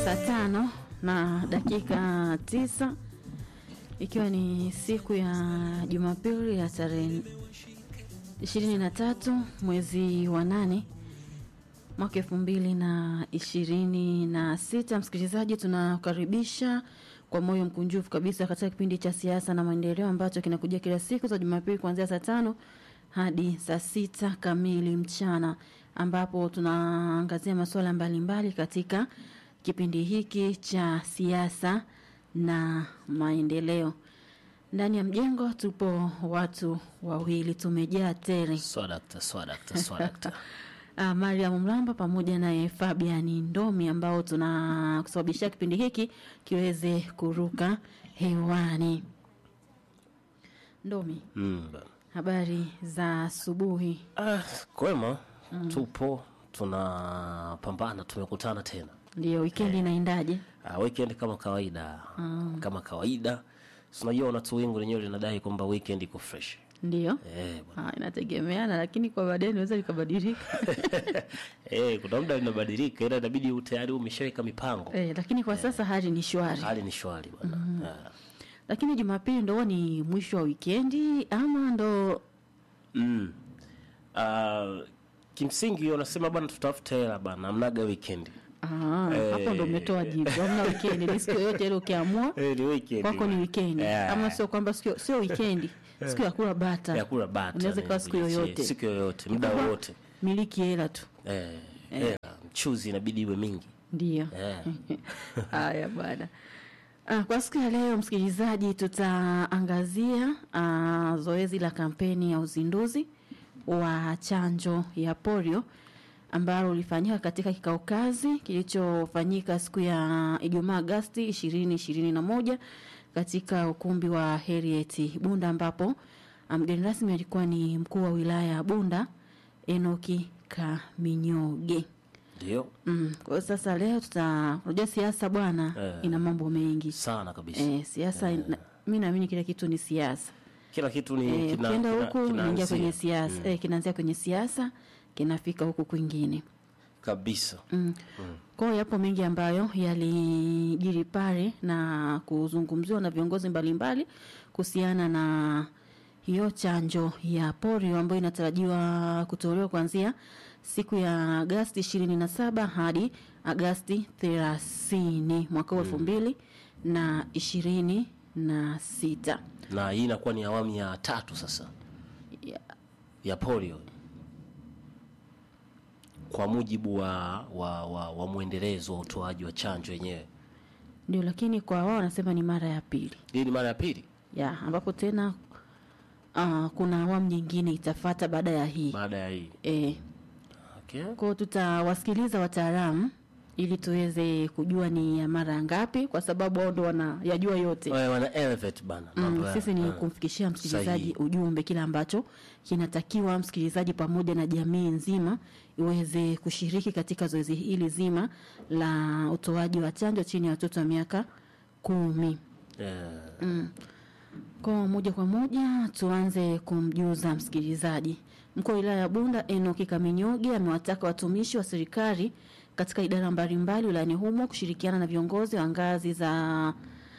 saa tano na dakika tisa ikiwa ni siku ya Jumapili ya tarehe ishirini na tatu mwezi wa nane mwaka elfu mbili na ishirini na sita. Msikilizaji, tunakaribisha kwa moyo mkunjufu kabisa katika kipindi cha siasa na maendeleo ambacho kinakuja kila siku za Jumapili kuanzia saa tano hadi saa sita kamili mchana, ambapo tunaangazia masuala mbalimbali katika kipindi hiki cha siasa na maendeleo. Ndani ya mjengo tupo watu wawili, tumejaa tele. Swadakta, swadakta, swadakta. Uh, Mariam Mlamba pamoja naye Fabian Ndomi ambao tunakusababishia kipindi hiki kiweze kuruka hewani. Ndomi, Mm. ba- habari za asubuhi. Ah, kwema tupo tunapambana, tumekutana tena. Ndio, wikendi inaendaje? Ah, weekend kama kawaida kama kawaida, Si unajua unatu wingu lenyewe linadai kwamba weekend iko fresh Ndio. eh, bwana. Ah, inategemeana lakini kwa baadaye inaweza likabadilika. eh, kuna muda linabadilika, ila inabidi tayari umeshaweka mipango. eh, lakini kwa sasa hali ni shwari. Hali ni shwari bwana. Ah. Lakini Jumapili ndo ni mwisho wa wikendi ama ndo Mm. Ah, kimsingi wanasema bwana, tutafute hela bwana, amnaga weekend. Ah, Eh. hapo ndo umetoa jibu. Hamna wikendi, ni siku yoyote ile ukiamua Eh, ni weekend. kwako ni wikendi. Yeah. Ama sio kwamba sio sio wikendi. Siku ya kula bata. ya kula bata Inaweza ni ikawa siku bichi, yoyote. siku yoyote muda Kikubwa, wowote Miliki hela tu. eh, eh, mchuzi inabidi iwe mingi Ndio. eh. Haya bwana. Ah, kwa siku ya leo msikilizaji, tutaangazia ah, zoezi la kampeni ya uzinduzi wa chanjo ya polio ambalo ulifanyika katika kikao kazi kilichofanyika siku ya Ijumaa Agosti ishirini ishirini na moja katika ukumbi wa Heriet Bunda ambapo ah, mgeni rasmi alikuwa ni mkuu wa wilaya ya Bunda Enoki Kaminyoge. ndio Mm, kwa hiyo sasa leo tuta unajua siasa bwana Eh. ina mambo mengi. sana kabisa Eh, siasa ina- mi naamini kila kitu ni siasa. kila kitu ni Eh, kina- ukienda kina- huku unaingia kinaanzia. kwenye siasa. Eh, kinaanzia kwenye siasa kinafika huku kwingine. kabisa Mm. Kwa hiyo yapo mengi ambayo yalijiri pale na kuzungumziwa na viongozi mbalimbali kuhusiana na hiyo chanjo ya polio ambayo inatarajiwa kutolewa kuanzia siku ya Agasti ishirini na saba hadi Agasti thelathini mwaka huu elfu mbili na ishirini na sita. na hii inakuwa ni awamu ya tatu sasa Ya- ya polio kwa mujibu wa, wa, wa, wa mwendelezo wa utoaji wa chanjo yenyewe Ndio, lakini kwa wao wanasema ni mara ya pili hii ni mara ya pili ya ambapo tena uh, kuna awamu nyingine itafata baada ya hii baada ya hii e, okay. kwao tutawasikiliza wataalamu ili tuweze kujua ni ya mara ngapi, kwa sababu wao ndo wanayajua yote. Wale wana elevate bana mambo Mm, ya- sisi ni ah. kumfikishia msikilizaji Sahihi. ujumbe kile ambacho kinatakiwa msikilizaji pamoja na jamii nzima iweze kushiriki katika zoezi hili zima la utoaji wa chanjo chini ya watoto wa miaka kumi. Eh, Kwa moja kwa moja tuanze kumjuza msikilizaji. Mkuu wa wilaya ya Bunda Enoki Kaminyoge amewataka watumishi wa serikali katika idara mbalimbali wilayani humo kushirikiana na viongozi wa ngazi za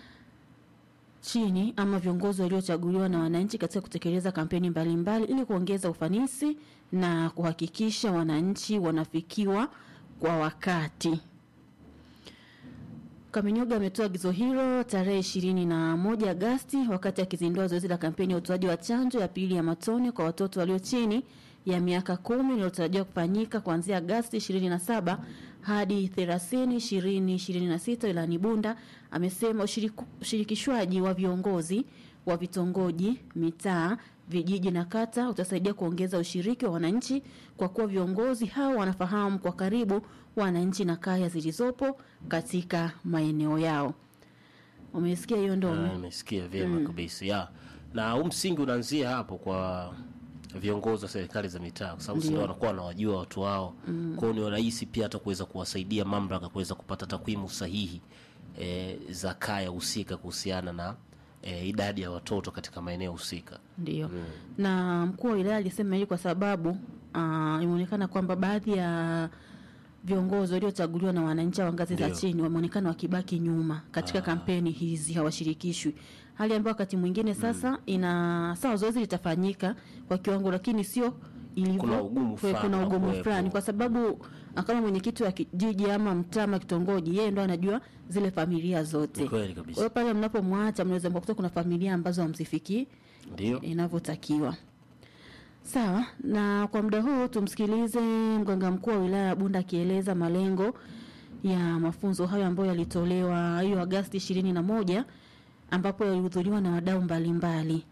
chini ama viongozi waliochaguliwa na wananchi katika kutekeleza kampeni mbalimbali ili kuongeza ufanisi na kuhakikisha wananchi wanafikiwa kwa wakati. Kaminyoga ametoa agizo hilo tarehe ishirini na moja Agasti wakati akizindua zoezi la kampeni ya utoaji wa chanjo ya pili ya matone kwa watoto walio chini ya miaka kumi linalotarajiwa kufanyika kuanzia Agasti 27 hadi 30 2026 wilayani Bunda. Amesema ushiriku- ushirikishwaji wa viongozi wa vitongoji, mitaa, vijiji na kata utasaidia kuongeza ushiriki wa wananchi kwa kuwa viongozi hao wanafahamu kwa karibu wananchi na kaya zilizopo katika maeneo yao. Umesikia hiyo ah, ndomi? nimesikia vyema kabisa ya na huu msingi unaanzia hapo kwa viongozi wa serikali za mitaa kwa sababu ndio wanakuwa wanawajua watu wao mm. kwao ni rahisi pia hata kuweza kuwasaidia mamlaka kuweza kupata takwimu sahihi e, za kaya husika kuhusiana na e, idadi ya watoto katika maeneo husika Ndio. Na mkuu wa wilaya alisema hili kwa sababu uh, imeonekana kwamba baadhi ya viongozi waliochaguliwa na wananchi wa ngazi za Ndio. chini wameonekana wakibaki nyuma katika kampeni hizi, hawashirikishwi, hali ambayo wakati mwingine sasa ina sawa, zoezi litafanyika kwa kiwango, lakini sio ilivyo. Kuna ugumu kwe- fulani kuna wa ugumu kuwepo. fulani, kwa sababu ah, kama mwenyekiti wa kijiji ama mtaa ama kitongoji, yeye ndo anajua zile familia zote. Ni kweli Kwa kabisa hiyo pale mnapomwacha, mnaweza mkakuta kuna familia ambazo hamzifikii ndio inavyotakiwa. Sawa, na kwa muda huu tumsikilize mganga mkuu wa wilaya ya Bunda akieleza malengo ya mafunzo hayo ambayo yalitolewa hiyo Agasti ishirini na moja ambapo yalihudhuriwa na wadau mbalimbali.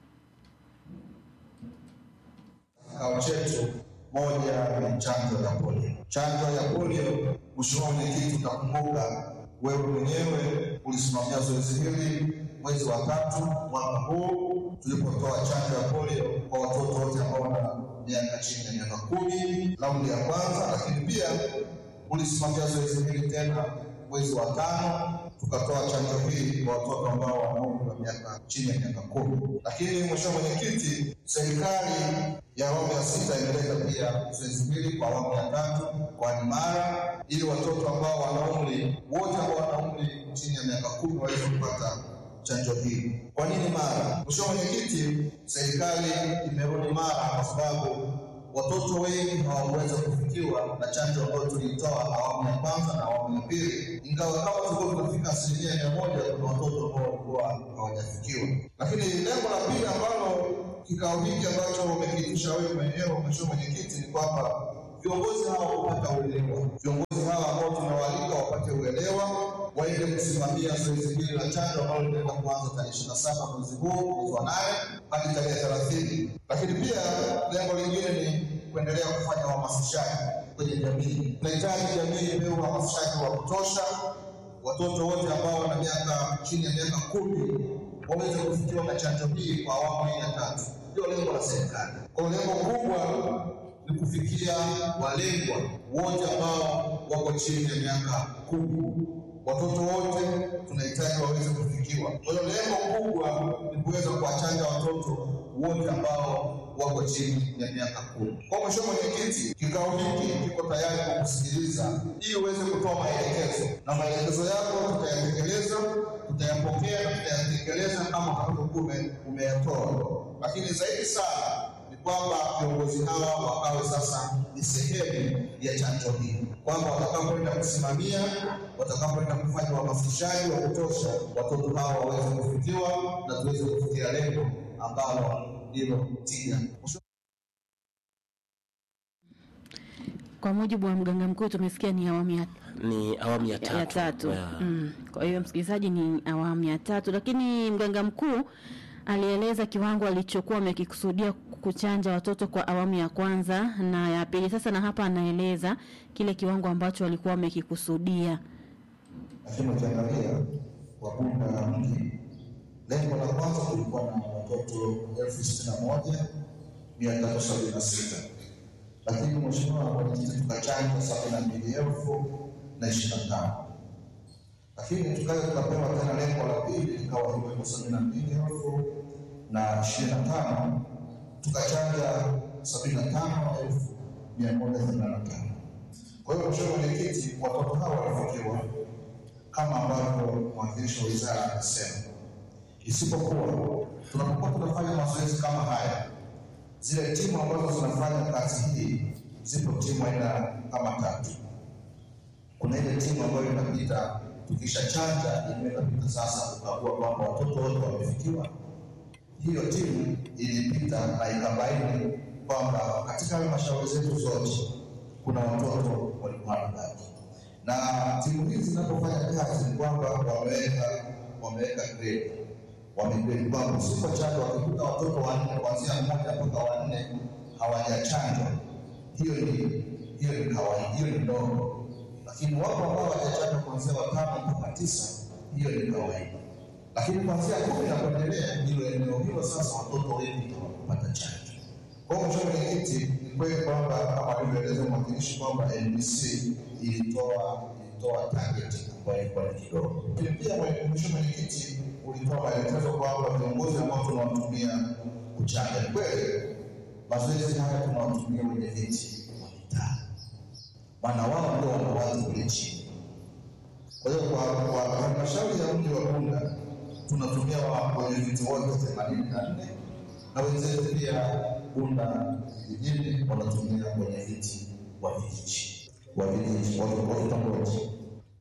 Kikao chetu moja ni chanjo ya polio. Chanjo ya polio, Mheshimiwa Mwenyekiti, utakumbuka wewe mwenyewe ulisimamia zoezi hili mwezi wa tatu mwaka huu tulipotoa chanjo ya polio kwa watoto wote ambao wana miaka chini ya miaka kumi, raundi ya kwanza, lakini pia ulisimamia zoezi hili tena mwezi wa tano tukatoa chanjo hii kwa watoto ambao wana umri wa miaka chini ya miaka kumi. Lakini mheshimiwa mwenyekiti, serikali ya awamu ya sita imeleta pia zoezi hili kwa awamu ya tatu mkoani Mara ili watoto ambao wana umri wote ambao wana umri chini ya miaka kumi waweze kupata chanjo hii. Kwa nini Mara? Mheshimiwa Mwenyekiti, serikali imerudi Mara kwa sababu watoto wengi hawakuweza kufikiwa na chanjo ambayo tuliitoa awamu ya kwanza na awamu ya pili, ingawa kama tulikuwa tunafika asilimia mia moja, kuna watoto ambao walikuwa hawajafikiwa. Lakini lengo la pili ambalo kikao hiki ambacho umekiitisha wewe mwenyewe Mheshimiwa Mwenyekiti ni kwamba viongozi hawa wapata uelewa, viongozi hawa ambao tunawaalika wapate uelewa, waende kusimamia zoezi hili la chanjo ambalo linaenda kuanza tarehe ishirini na saba mwezi huu mwezi wa nane hadi tarehe thelathini. Lakini pia lengo lingine ni kuendelea kufanya uhamasishaji kwenye jamii. Tunahitaji jamii ipewe uhamasishaji wa kutosha, watoto wote ambao wana miaka chini ya miaka kumi waweze kufikiwa na chanjo hii kwa awamu hii ya tatu. Ndio lengo la serikali. Kwa hiyo lengo kubwa ni kufikia walengwa wote ambao wako chini ya miaka kumi. Watoto wote tunahitaji waweze kufikiwa. Kwa hiyo lengo kubwa ni kuweza kuwachanja watoto wote ambao wako chini ya miaka kumi. Kwa Mheshimiwa Mwenyekiti, kikao hiki kiko tayari kukusikiliza ili uweze kutoa maelekezo, na maelekezo yako tutayatekeleza, tutayapokea na tutayatekeleza kama utakavyokuwa ume- umeyatoa, lakini zaidi sana ni kwamba viongozi hawa wakawe sasa ni sehemu ya chanjo hii, kwamba watakapoenda kusimamia, watakapoenda kufanya uhamasishaji wa kutosha, watoto hawa waweze kufikiwa na tuweze kufikia lengo ambalo ndilo tija. Kwa mujibu wa mganga mkuu, tumesikia ni awamu ya ni awamu ya tatu, ya tatu. Yeah. Mm. Kwa hiyo msikilizaji, ni awamu ya tatu, lakini mganga mkuu alieleza kiwango alichokuwa amekikusudia kuchanja watoto kwa awamu ya kwanza na ya pili. Sasa na hapa anaeleza kile kiwango ambacho walikuwa wamekikusudia. Lakini ukiangalia Wabunda mji, lengo la kwanza kulikuwa na watoto elfu sitini na moja mia tatu sabini na sita lakini mheshimiwa mwenyekiti, tukachanja sabini na mbili elfu na ishirini na tano lakini tukaja tukapewa tena lengo la pili likawa hivyo sabini na mbili elfu na ishirini na tano tukachanja sabini na tano elfu mia moja themanini na tano Kwa hiyo mheshimiwa mwenyekiti, watoto hawa walifikiwa kama ambavyo mwakilishi wa wizara amesema, isipokuwa tunapokuwa tunafanya mazoezi kama haya, zile timu ambazo zinafanya kazi hii zipo timu aina kama tatu. Kuna ile timu ambayo inapita tukisha chanja, ile inapita sasa kukagua kwamba watoto wote wamefikiwa. Hiyo timu ilipita na ikabaini kwamba katika halmashauri zetu zote kuna watoto walikuwa wanabaki na timu hizi zinapofanya kazi ni kwamba wameweka wameweka grade wamegrade kwamba usipochanjwa wakikuta watoto wanne kuanzia mmoja mpaka wanne hawajachanjwa, hiyo ni hiyo ni kawaida, hiyo ni ndogo, lakini wapo ambao hawajachanjwa kuanzia watano mpaka tisa, hiyo ni kawaida, lakini kuanzia kumi na kuendelea, hilo eneo hilo sasa watoto wengi hawakupata chanjo. Kwa hiyo mheshimiwa mwenyekiti, ni kweli kwamba kama alivyoeleza mwakilishi kwamba NBC ilitoa ilitoa target ambayo ilikuwa ni kidogo. Lakini pia mheshimiwa mwenyekiti, ulitoa maelekezo kwamba viongozi ambao tunawatumia kuchanja, ni kweli mazoezi haya tunawatumia wenye viti wa mitaa, maana wao ndio wanawazi kule chini. Kwa hiyo kwa kwa halmashauri ya mji wa Bunda tunatumia wenyeviti wote themanini na nne na wenzetu pia Bunda vijijini wanatumia wenyeviti wa vijiji wa vijiji wa wa vitongoji.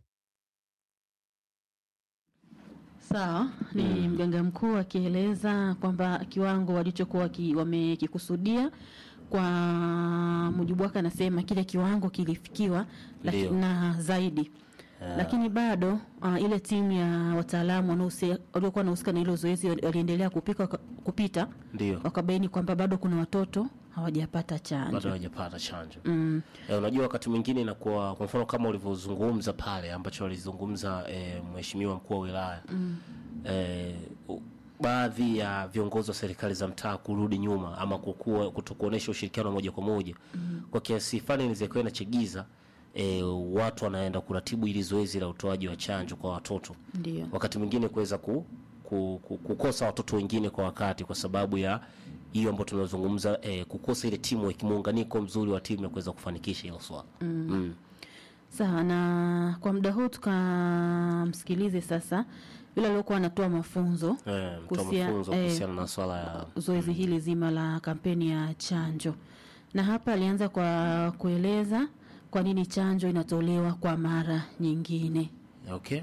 Sawa, ni mganga mkuu akieleza kwamba kiwango walichokuwa ki, wamekikusudia kwa mujibu wake, anasema kile kiwango kilifikiwa laki, Ndio. na zaidi lakini bado uh, ile timu ya wataalamu wanaohusi- waliokuwa wanahusika na hilo zoezi wali- waliendelea kupika, waka- kupita Ndio. wakabaini kwamba bado kuna watoto hawajapata bado chanjo. hawajapata chanjo Mm, Eh, unajua wakati mwingine inakuwa kwa mfano kama ulivyozungumza pale ambacho walizungumza eh, mheshimiwa mkuu wa wilaya mm. eh, u- baadhi ya viongozi wa serikali za mtaa kurudi nyuma ama kukua kutokuonesha ushirikiano wa moja kwa moja mm. kwa kiasi fulani inaweza kuwa inachegiza eh, watu wanaenda kuratibu ili zoezi la utoaji wa chanjo kwa watoto ndio wakati mwingine kuweza ku, ku, ku, kukosa watoto wengine kwa wakati kwa sababu ya hiyo ambayo tunazungumza eh, kukosa ile timu muunganiko mzuri wa timu ya kuweza kufanikisha hilo swala mm. mm. Sawa, na kwa muda huu tukamsikilize sasa yule aliokuwa anatoa mafunzo Eh, mtoa kuhusia- mafunzo eh, kuhusiana na swala ya zoezi hili zima la kampeni ya chanjo, na hapa alianza kwa kueleza kwa nini chanjo inatolewa kwa mara nyingine. okay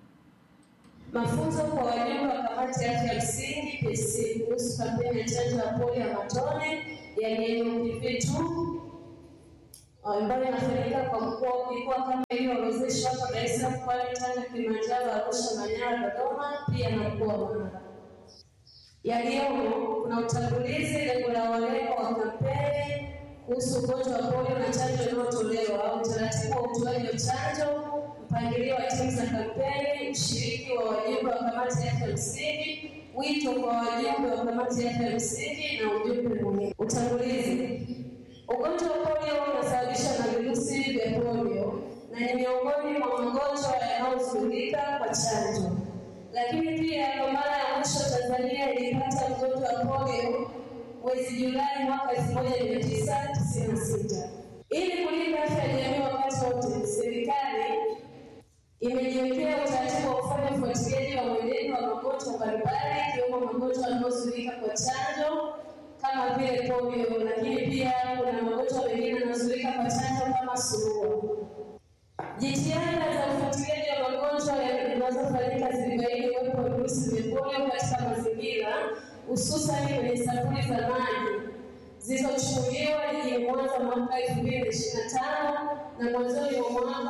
Mafunzo kwa wajumbe wa kamati ya afya ya msingi PC kuhusu kampeni ya chanjo ya polio ya matone yani NPV2 ambayo inafanyika kwa mkoa mikoa kama iliyoorodheshwa hapo Dar es Salaam, Pwani, Tanga, Kilimanjaro, Arusha, Manyara, Dodoma pia na mkoa wa Mara. Yaliyomo kuna utangulizi, lengo la walengwa wa kampeni kuhusu ugonjwa wa polio na chanjo inayotolewa, utaratibu wa utoaji wa chanjo, mpangilio wa timu za kampeni, ushiriki wa wajumbe wa kamati ya afya ya msingi, wito kwa wajumbe wa kamati ya afya ya msingi na ujumbe muhimu. Utangulizi. Ugonjwa wa polio unasababishwa na virusi vya polio na ni miongoni mwa magonjwa yanayozuilika kwa chanjo lakini pia kwa mara ya mwisho Tanzania ilipata mgonjwa wa polio mwezi Julai mwaka 1996. Ili kulinda afya ya jamii wakati wote, serikali imejiwekea utaratibu wa kufanya ufuatiliaji wa mwenendo wa magonjwa mbalimbali ikiwemo magonjwa yanayozuilika kwa chanjo kama vile polio, lakini pia kuna magonjwa mengine yanayozuilika kwa chanjo kama surua. Jitihada za ufuatiliaji wa magonjwa zinazofanyika zilibaini uwepo wa virusi vya polio katika mazingira, hususani kwenye sampuli za maji zilizochukuliwa jijini Mwanza mwaka 2025 na mwanzoni mwa mwaka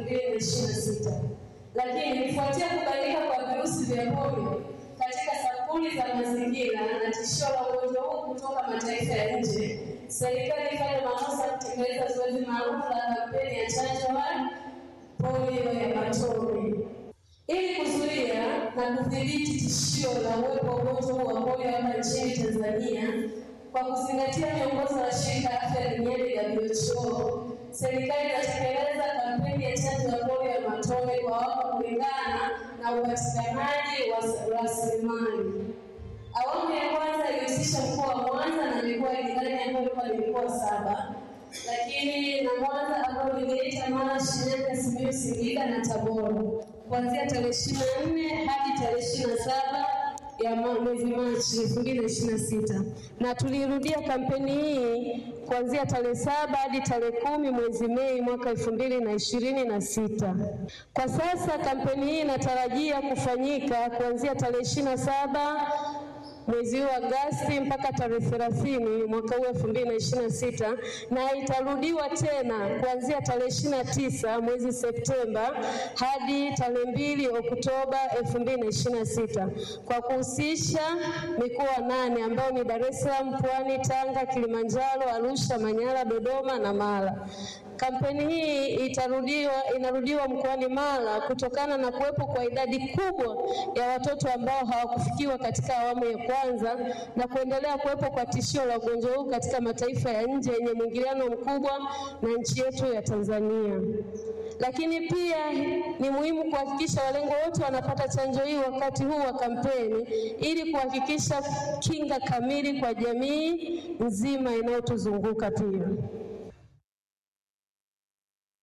2026. Lakini kufuatia kubainika kwa virusi vya polio katika sampuli za mazingira na tishio la ugonjwa huu kutoka mataifa ya nje, serikali ifanye maamuzi ya kutekeleza zoezi maalum la kampeni ya chanjo ya polio ya matone ili kuzuia na kudhibiti tishio la uwepo wa ugonjwa huu wa polio hapa nchini Tanzania kwa kuzingatia miongozo ya shirika la afya duniani WHO, serikali inatekeleza kampeni ya chanjo ya polio ya matone kwa watu kulingana na upatikanaji wa rasilimali. Awamu ya kwanza ilihusisha mkoa wa Mwanza na mikoa jirani ambayo ilikuwa ni mikoa saba, lakini na Mwanza ambayo ni Geita, Mara, Shinyanga, Simiyu, Singida na Tabora kuanzia tarehe ishirini na nne hadi tarehe ishirini na saba ya ma- mwezi Machi elfu mbili na ishirini na sita na tulirudia kampeni hii kuanzia tarehe saba hadi tarehe kumi mwezi Mei mwaka elfu mbili na ishirini na sita. Kwa sasa kampeni hii inatarajia kufanyika kuanzia tarehe ishirini na saba mwezi huu Agosti mpaka tarehe thelathini mwaka huu elfu mbili na ishirini na sita na itarudiwa tena kuanzia tarehe ishirini na tisa mwezi Septemba hadi tarehe mbili Oktoba elfu mbili na ishirini na sita kwa kuhusisha mikoa nane ambayo ni Dar es Salaam, Pwani, Tanga, Kilimanjaro, Arusha, Manyara, Dodoma na Mara. Kampeni hii itarudiwa, inarudiwa mkoani Mara kutokana na kuwepo kwa idadi kubwa ya watoto ambao hawakufikiwa katika awamu ya kwanza na kuendelea kuwepo kwa tishio la ugonjwa huu katika mataifa ya nje yenye mwingiliano mkubwa na nchi yetu ya Tanzania. Lakini pia ni muhimu kuhakikisha walengwa wote wanapata chanjo hii wakati huu wa kampeni ili kuhakikisha kinga kamili kwa jamii nzima inayotuzunguka pia.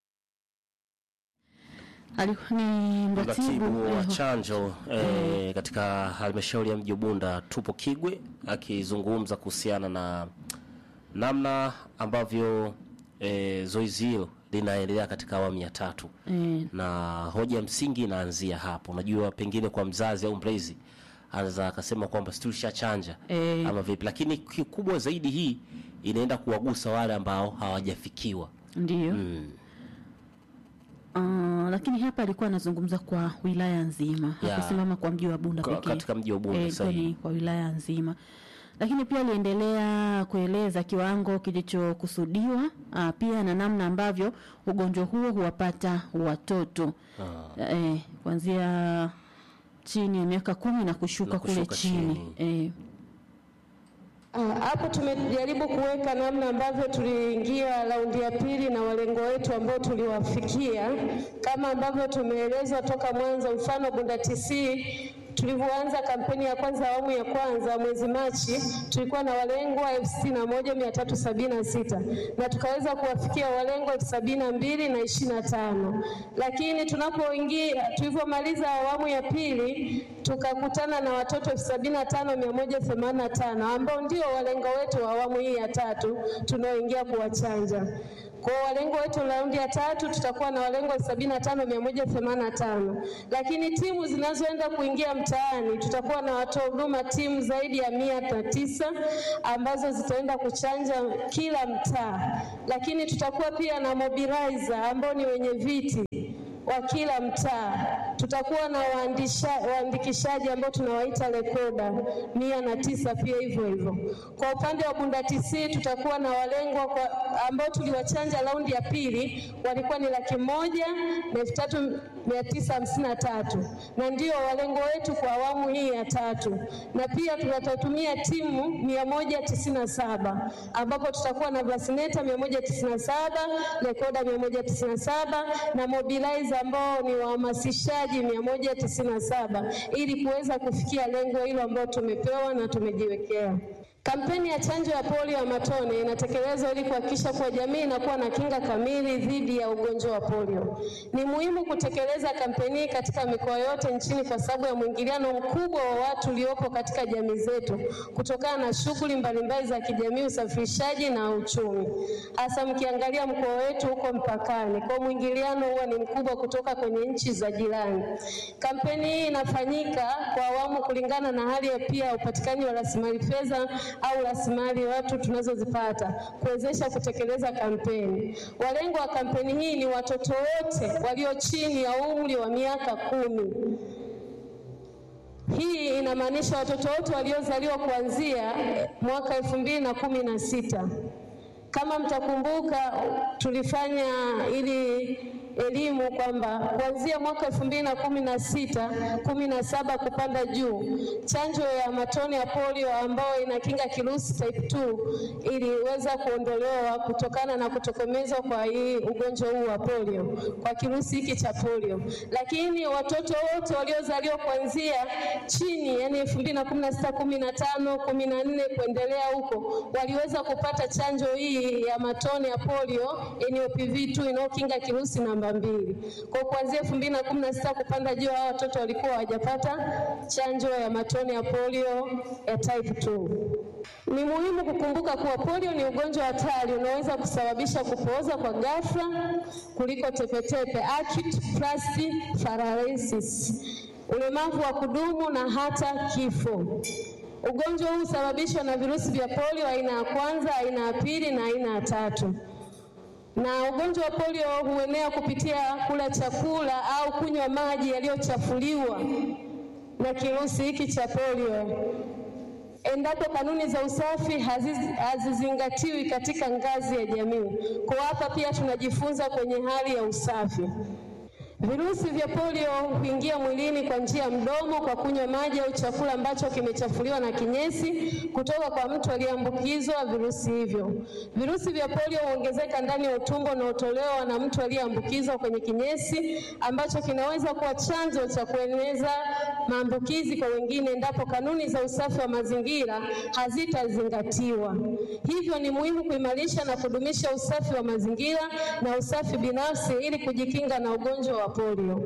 alikuwa ni mratibu mratibu wa eh, chanjo eh, katika halmashauri ya mji wa Bunda tupo Kigwe akizungumza kuhusiana na namna ambavyo eh, zoezi hilo linaendelea katika awamu ya tatu eh, na hoja ya msingi inaanzia hapo. Unajua, pengine kwa mzazi au mlezi anaweza akasema kwamba si tulishachanja Eh. ama vipi, lakini kikubwa zaidi hii inaenda kuwagusa wale ambao hawajafikiwa. ndiyo Mm. Uh, lakini hapa alikuwa anazungumza kwa wilaya nzima Ya. hakusimama kwa mji wa Bunda Ka- pekee. katika mji wa Bunda Eh, ilikuwa sahihi. ni kwa wilaya nzima, lakini pia aliendelea kueleza kiwango kilichokusudiwa uh, pia na namna ambavyo ugonjwa huo huwapata watoto Ah. eh, kuanzia chini ya miaka kumi na kushuka, Na kule kushuka chini, Eh, Ah, Hapo tumejaribu kuweka namna ambavyo tuliingia raundi ya pili na walengo wetu ambao tuliwafikia, kama ambavyo tumeelezwa toka mwanzo. Mfano Bunda TC tulivyoanza kampeni ya kwanza awamu ya kwanza mwezi Machi, tulikuwa na walengwa elfu sitini na moja mia tatu sabini na sita na tukaweza kuwafikia walengwa elfu sabini na mbili na ishirini na tano lakini tunapoingia tulivyomaliza awamu ya pili tukakutana na watoto elfu sabini na tano mia moja themanini na tano ambao ndio walengo wetu wa awamu hii ya tatu tunaoingia kuwachanja. Kwa walengo wetu raundi ya tatu tutakuwa na walengo elfu sabini na tano mia moja themanini na tano lakini timu zinazoenda kuingia mtaani tutakuwa na watoa huduma timu zaidi ya mia na tisa ambazo zitaenda kuchanja kila mtaa, lakini tutakuwa pia na mobilizer ambao ni wenye viti wa kila mtaa. Tutakuwa na waandisha- waandikishaji ambao tunawaita rekoda mia na tisa pia hivyo hivyo. Kwa upande wa Bunda TC tutakuwa na walengwa kwa, ambao tuliwachanja raundi ya pili walikuwa ni laki moja na elfu tatu mia tisa hamsini na tatu na ndio walengo wetu kwa awamu hii ya tatu, na pia tutatumia timu mia moja tisini na saba ambapo tutakuwa na vasineta mia moja tisini na saba rekoda mia moja tisini na saba na mobilizer ambao ni wahamasishaji mia moja tisini na saba ili kuweza kufikia lengo hilo ambalo tumepewa na tumejiwekea. Kampeni ya chanjo ya polio ya matone inatekelezwa ili kuhakikisha kuwa jamii inakuwa na kinga kamili dhidi ya ugonjwa wa polio. Ni muhimu kutekeleza kampeni hii katika mikoa yote nchini kwa sababu ya mwingiliano mkubwa wa watu uliopo katika jamii zetu kutokana na shughuli mbalimbali za kijamii, usafirishaji na uchumi, hasa mkiangalia mkoa wetu huko mpakani, kwa mwingiliano huwa ni mkubwa kutoka kwenye nchi za jirani. Kampeni hii inafanyika kwa awamu kulingana na hali ya pia upatikanaji wa rasilimali fedha au rasilimali watu tunazozipata kuwezesha kutekeleza kampeni. Walengo wa kampeni hii ni watoto wote walio chini ya umri wa miaka kumi. Hii inamaanisha watoto wote waliozaliwa kuanzia mwaka elfu mbili na kumi na sita. Kama mtakumbuka, tulifanya ili elimu kwamba kuanzia mwaka elfu mbili na kumi na sita kumi na saba kupanda juu, chanjo ya matone ya polio ambayo inakinga kirusi type 2 iliweza kuondolewa kutokana na kutokomezwa kwa hii ugonjwa huu wa polio, kwa kirusi hiki cha polio. Lakini watoto wote waliozaliwa kuanzia chini, yani elfu mbili na kumi na sita kumi na tano kumi na nne kuendelea huko, waliweza kupata chanjo hii ya matone ya polio NOPV 2 inayokinga kirusi namba mbili. Kwa kuanzia elfu mbili na kumi na sita kupanda juu, hao watoto walikuwa hawajapata chanjo ya matone ya polio ya type 2. Ni muhimu kukumbuka kuwa polio ni ugonjwa hatari unaoweza kusababisha kupooza kwa ghafla kuliko tepetepe, acute pleural paralysis, ulemavu wa kudumu na hata kifo. Ugonjwa huu husababishwa na virusi vya polio aina ya kwanza, aina ya pili na aina ya tatu na ugonjwa wa polio huenea kupitia kula chakula au kunywa maji yaliyochafuliwa na kirusi hiki cha polio endapo kanuni za usafi haziz- hazizingatiwi katika ngazi ya jamii. Kwa hapa pia tunajifunza kwenye hali ya usafi. Virusi vya polio huingia mwilini kwa njia ya mdomo kwa kunywa maji au chakula ambacho kimechafuliwa na kinyesi kutoka kwa mtu aliyeambukizwa virusi hivyo. Virusi vya polio huongezeka ndani ya utumbo unaotolewa na mtu aliyeambukizwa kwenye kinyesi ambacho kinaweza kuwa chanzo cha kueneza maambukizi kwa wengine endapo kanuni za usafi wa mazingira hazitazingatiwa. Hivyo ni muhimu kuimarisha na kudumisha usafi wa mazingira na usafi binafsi ili kujikinga na ugonjwa wa wa polio.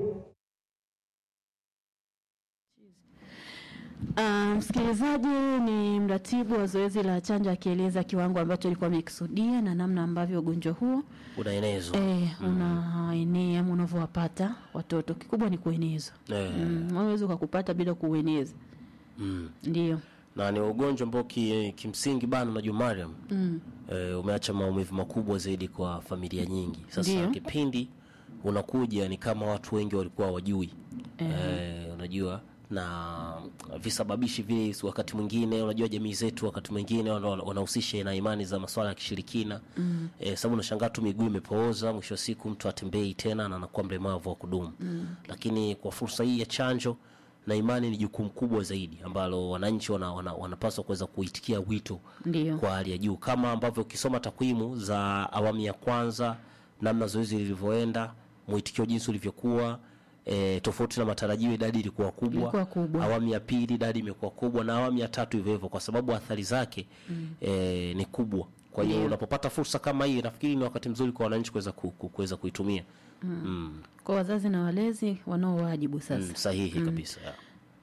Uh, msikilizaji ni mratibu wa zoezi la chanjo akieleza kiwango ambacho alikuwa amekisudia na namna ambavyo ugonjwa huo unaenezwa eh, unaenea ama unavyowapata watoto. Kikubwa ni kuenezwa. Eh, Mm, hauwezi ukakupata bila kuueneza. mm. Ndio. na ni ugonjwa ambao ki, kimsingi bana unajua Mariam Mm. eh, umeacha maumivu makubwa zaidi kwa familia nyingi sasa Ndiyo. kipindi unakuja ni kama watu wengi walikuwa wajui eh, unajua na visababishi vile wakati mwingine unajua jamii zetu wakati mwingine wana- wanahusisha na imani za masuala ya kishirikina mm. eh, sababu unashangaa tu miguu imepooza mwisho wa siku mtu atembei tena na anakuwa mlemavu wa kudumu mm. lakini kwa fursa hii ya chanjo na imani ni jukumu kubwa zaidi ambalo wananchi wana, wana, wanapaswa kuweza kuitikia wito Ndio. kwa hali ya juu kama ambavyo ukisoma takwimu za awamu ya kwanza namna zoezi lilivyoenda mwitikio jinsi ulivyokuwa e, tofauti na matarajio idadi ilikuwa kubwa. Ilikuwa kubwa. awamu ya pili idadi imekuwa kubwa na awamu ya tatu hivyo hivyo kwa sababu athari zake mm. e, ni kubwa kwa hiyo Ndio. unapopata fursa kama hii nafikiri ni wakati mzuri kwa wananchi kuweza ku, ku, kuweza kuitumia mm. Mm, Kwa wazazi na walezi wanao wajibu sasa. mm, sahihi kabisa yeah.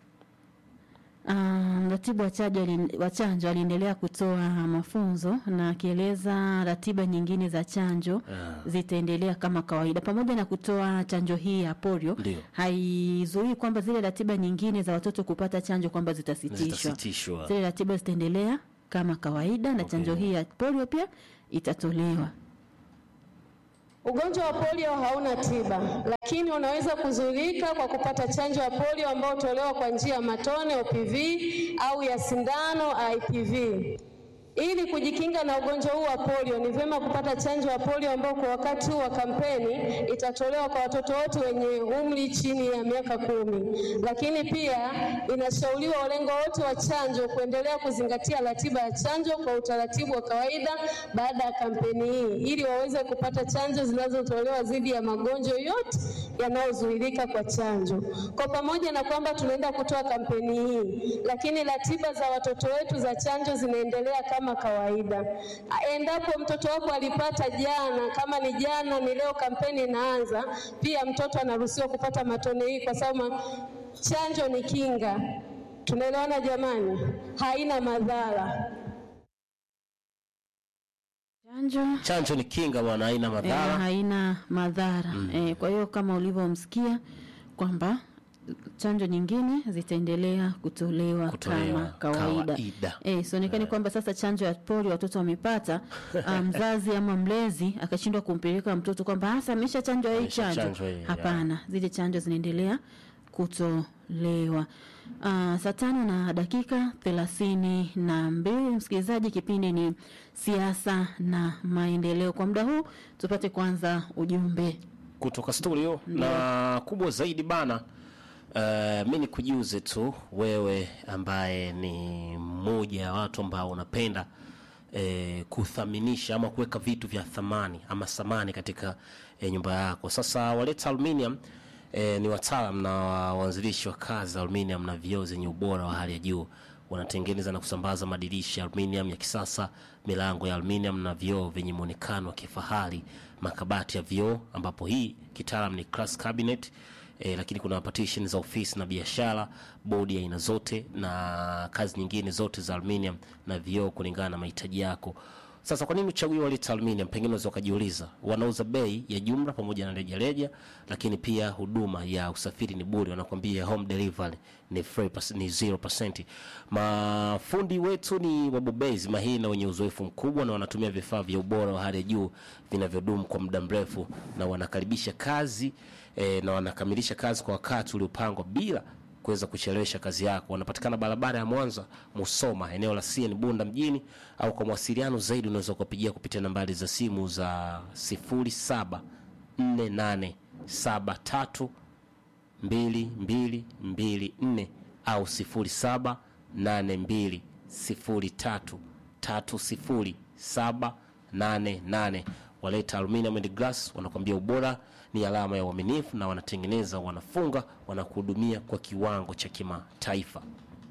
Ah, Mratibu wa chanjo ali- wa chanjo aliendelea kutoa mafunzo na akieleza ratiba nyingine za chanjo Ah. zitaendelea kama kawaida, pamoja na kutoa chanjo hii ya polio. Ndio. Haizuii kwamba zile ratiba nyingine za watoto kupata chanjo kwamba zitasitishwa. zitasitishwa Zile ratiba zitaendelea kama kawaida na chanjo hii ya polio pia itatolewa. Ugonjwa wa polio hauna tiba, lakini unaweza kuzuilika kwa kupata chanjo ya polio ambayo hutolewa kwa njia ya matone OPV au ya sindano IPV. Ili kujikinga na ugonjwa huu wa polio, ni vyema kupata chanjo ya polio ambayo kwa wakati huu wa kampeni itatolewa kwa watoto wote wenye umri chini ya miaka kumi. Lakini pia inashauriwa walengo wote wa chanjo kuendelea kuzingatia ratiba ya chanjo kwa utaratibu wa kawaida baada ya kampeni hii, ili waweze kupata chanjo zinazotolewa dhidi ya magonjwa yote yanayozuilika kwa chanjo. Kwa pamoja na kwamba tunaenda kutoa kampeni hii, lakini ratiba za watoto wetu za chanjo zinaendelea kama kawaida. Endapo mtoto wako alipata jana, kama ni jana, ni leo kampeni inaanza, pia mtoto anaruhusiwa kupata matone hii, kwa sababu ma- chanjo ni kinga. Tunaelewana jamani? Haina madhara. Chanjo chanjo ni kinga bwana haina eh, madhara haina madhara eh, kwa hiyo kama ulivyomsikia kwamba chanjo nyingine zitaendelea kutolewa, Kutolewa kama kawaida, kawaida. Eh, sionekani kwamba sasa chanjo ya polio watoto wamepata ah, mzazi ama mlezi akashindwa kumpeleka mtoto kwamba hasa amesha chanjo hii Amesha chanjo. chanjwa hii, Hapana, zile chanjo zinaendelea kutolewa. Uh, saa tano na dakika thelathini na mbili msikilizaji, kipindi ni siasa na maendeleo. Kwa muda huu tupate kwanza ujumbe. kutoka studio na kubwa zaidi bana uh, mi nikujuze tu wewe ambaye ni mmoja ya watu ambao unapenda eh, kuthaminisha ama kuweka vitu vya thamani ama thamani katika eh, nyumba yako sasa waleta aluminium eh, ni wataalam na waanzilishi wa kazi za aluminium na vioo zenye ubora wa hali ya juu wanatengeneza na kusambaza madirisha ya aluminium ya kisasa milango ya aluminium na vioo vyenye muonekano wa kifahari makabati ya vioo ambapo hii kitaalam ni glass cabinet E, lakini kuna partition za ofisi na biashara bodi ya aina zote na kazi nyingine zote za aluminium na vioo kulingana na mahitaji yako sasa kwa nini uchague waleta aluminium pengine unaweza ukajiuliza wanauza bei ya jumla pamoja na rejareja lakini pia huduma ya usafiri ni bure wanakwambia home delivery ni free, pas- ni 0% mafundi wetu ni wabobezi mahiri na wenye uzoefu mkubwa na wanatumia vifaa vya ubora wa hali ya juu vinavyodumu kwa muda mrefu na wanakaribisha kazi e, na wanakamilisha kazi kwa wakati uliopangwa bila kuweza kuchelewesha kazi yako. Wanapatikana barabara ya Mwanza Musoma, eneo la CN Bunda mjini, au kwa mawasiliano zaidi unaweza kuwapigia kupitia nambari za simu za 074873 2224 au 0782033078 waleta aluminium and glass wanakwambia ubora ni alama ya uaminifu na wanatengeneza wanafunga wanakuhudumia kwa kiwango cha kimataifa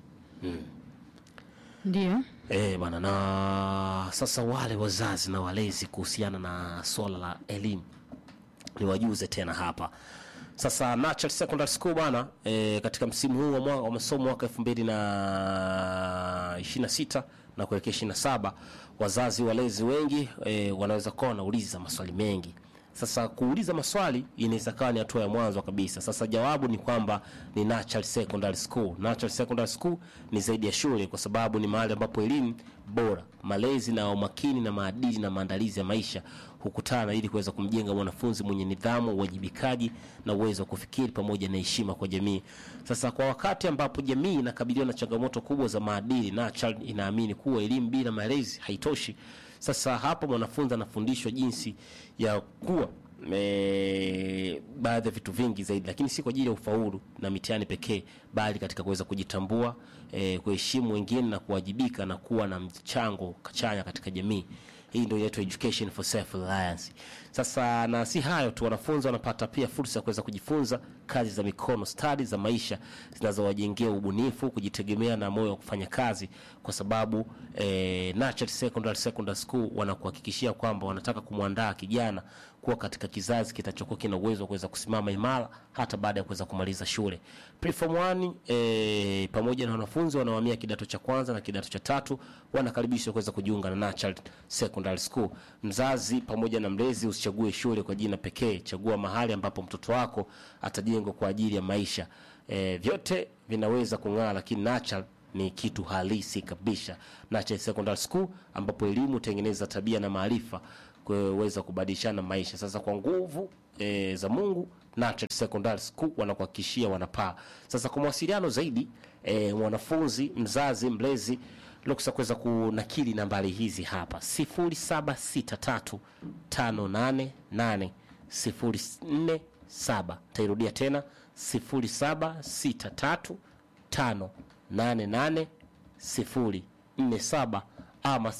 Ndio. Eh bana, na sasa wale wazazi na walezi kuhusiana na swala la elimu niwajuze tena hapa Sasa Natural Secondary School bwana e, katika msimu huu wa mwaka wa masomo mwaka 2026 na kuelekea 27 wazazi walezi wengi e, wanaweza kuwa wanauliza maswali mengi. Sasa kuuliza maswali inaweza kawa ni hatua ya mwanzo kabisa. Sasa jawabu ni kwamba ni Natural Secondary School. Natural Secondary School ni zaidi ya shule, kwa sababu ni mahali ambapo elimu bora, malezi na umakini na maadili na maandalizi ya maisha hukutana ili kuweza kumjenga mwanafunzi mwenye nidhamu, uwajibikaji na uwezo wa kufikiri pamoja na heshima kwa jamii. Sasa kwa wakati ambapo jamii inakabiliwa na changamoto kubwa za maadili, Natural inaamini kuwa elimu bila malezi haitoshi. Sasa hapo mwanafunzi anafundishwa jinsi ya kuwa e, baadhi ya vitu vingi zaidi, lakini si kwa ajili ya ufaulu na mitihani pekee, bali katika kuweza kujitambua, e, kuheshimu wengine na kuwajibika na kuwa na mchango chanya katika jamii. Hii ndio inaitwa education for self reliance. Sasa na si hayo tu, wanafunzi wanapata pia fursa ya kuweza kujifunza kazi za mikono, stadi za maisha zinazowajengea ubunifu, kujitegemea na moyo wa kufanya kazi, kwa sababu eh, Natural Secondary Secondary School wanakuhakikishia kwamba wanataka kumwandaa kijana kuwa katika kizazi kitachokuwa kina uwezo wa kuweza kusimama imara hata baada ya kuweza kumaliza shule. Preform 1 eh, pamoja na wanafunzi wanaohamia kidato cha kwanza na kidato cha tatu wanakaribishwa kuweza kujiunga na Natural Secondary School. Mzazi pamoja na mlezi usichague shule kwa jina pekee, chagua mahali ambapo mtoto wako atajengwa kwa ajili ya maisha. Eh, vyote vinaweza kung'aa, lakini Natural ni kitu halisi kabisa. Natural Secondary School ambapo elimu hutengeneza tabia na maarifa kuweza kubadilishana maisha. Sasa kwa nguvu e, za Mungu Natural Secondary School wanakuhakikishia wanapaa. Sasa kwa mawasiliano zaidi e, mwanafunzi, mzazi, mlezi ruksa kuweza kunakili nambari hizi hapa 0763588047 tairudia tena 0763588047 ama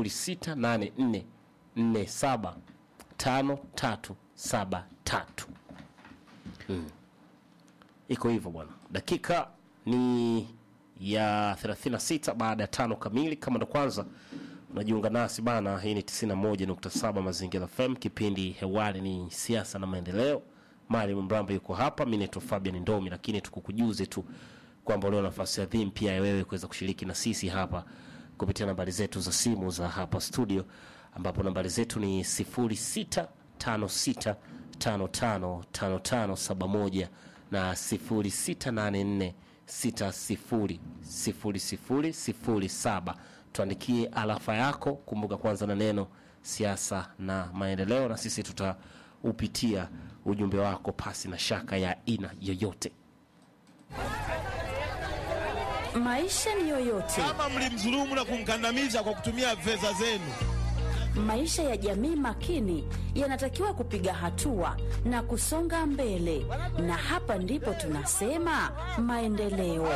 0684475373 mm. Iko hivyo bwana. Dakika ni ya 36 baada ya tano kamili. Kama ndo kwanza unajiunga nasi bana, hii ni 91.7 Mazingira FM. Kipindi hewani ni siasa na maendeleo. Maalim Mramba yuko hapa, mimi naitwa Fabian Ndomi, lakini tukukujuze tu kwamba leo nafasi adhimu pia ya wewe kuweza kushiriki na sisi hapa kupitia nambari zetu za simu za hapa studio, ambapo nambari zetu ni 0656555571 na 0684600007. Tuandikie alafa yako, kumbuka kwanza na neno siasa na maendeleo, na sisi tutaupitia ujumbe wako pasi na shaka ya aina yoyote. Maisha ni yoyote, kama mlimdhulumu na kumkandamiza kwa kutumia fedha zenu. maisha ya jamii makini yanatakiwa kupiga hatua na kusonga mbele, na hapa ndipo tunasema maendeleo.